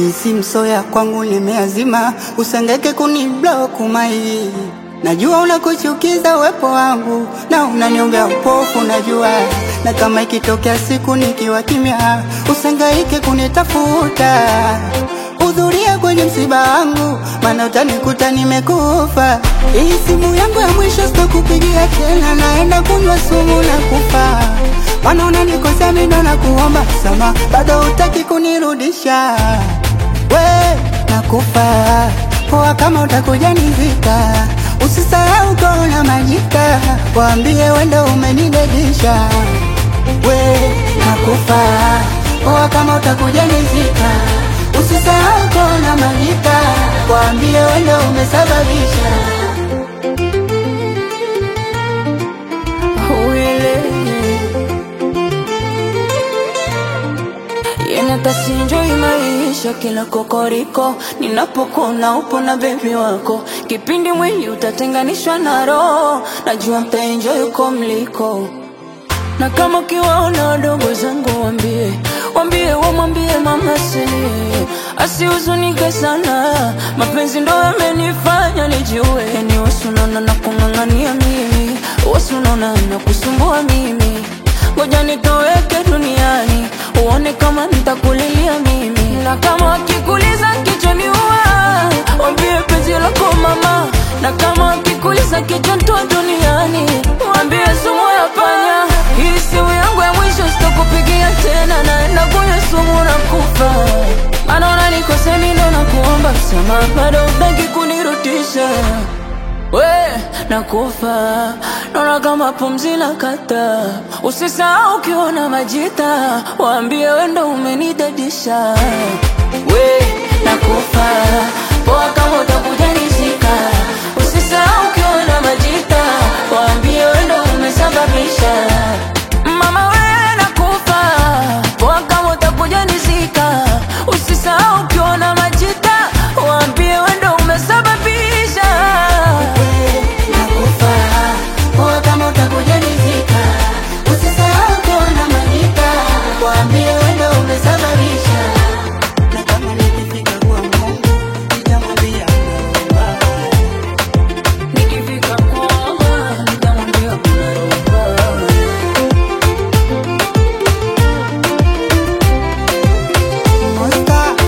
Hii si msoya kwangu nimeazima, usengeke kuniblock mai. Najua unakuchukiza uwepo wangu na unaniombea upofu, najua na kama ikitokea siku nikiwa kimya, usengaike kunitafuta. Hudhuria kwenye msiba wangu, maana utanikuta nimekufa. Hii simu yangu ya mwisho sitakupigia tena, naenda kunywa sumu na kufa. Maana unanikosea mimi ndo nakuomba sama, bado hutaki kunirudisha. We nakufa poa, kama utakuja nizika, usisahau kona majika, waambie wendo umenidedisha. We nakufa poa, kama utakuja nizika, usisahau kona majika, waambie wendo umesababisha. Uile Yenatasinjoi maisha kila kokoriko, ninapokuna upo na bebi wako, kipindi mwili utatenganishwa na roho, najua mtaenjoy uko mliko na kama ukiwaona wadogo zangu wambie, wambie wamwambie mama silie, asihuzunike sana, mapenzi ndo yamenifanya nijue, yani wasunona na kung'ang'ania mimi, wasunona na kusumbua mimi, ngoja nitoweke duniani, uone kama nitakulilia mimi, na kama wakikuliza kichwani ua, wambie penzi lako mama, na kama wakikuliza kichwa ntoa duniani, wambie sumu ya panya hii simu yangu ya mwisho sitakupigia tena, naenda kunywa sumu na kufa. Maana unanikosea mimi ndo nakuomba msamaha, bado hutaki kunirudisha. We nakufa, naona kama pumzi la kata. Usisahau ukiona majita, waambie we ndo umenidadisha. We nakufa, poa kama utakuja nizika. Usisahau ukiona majita, waambie we ndo umesababisha. Mama we nakufa, poa kama utakuja nizika. Usisahau ukiona majita, waambie we ndo umesababisha. Nakufa poa, kama utakuja nizika, usisahau kuona majika, waambie wendo umesababisha. Na kama nikifika kwa Mungu nitamwambia naomba. Nikifika kwako, nitamwambia kuna roho. Monster,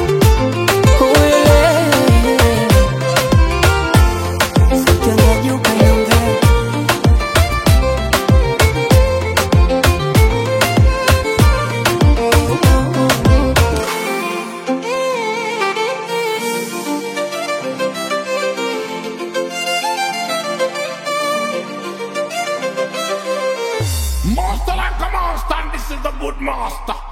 sikiongea juu kaniongea. Master like a monster, and this is the good master.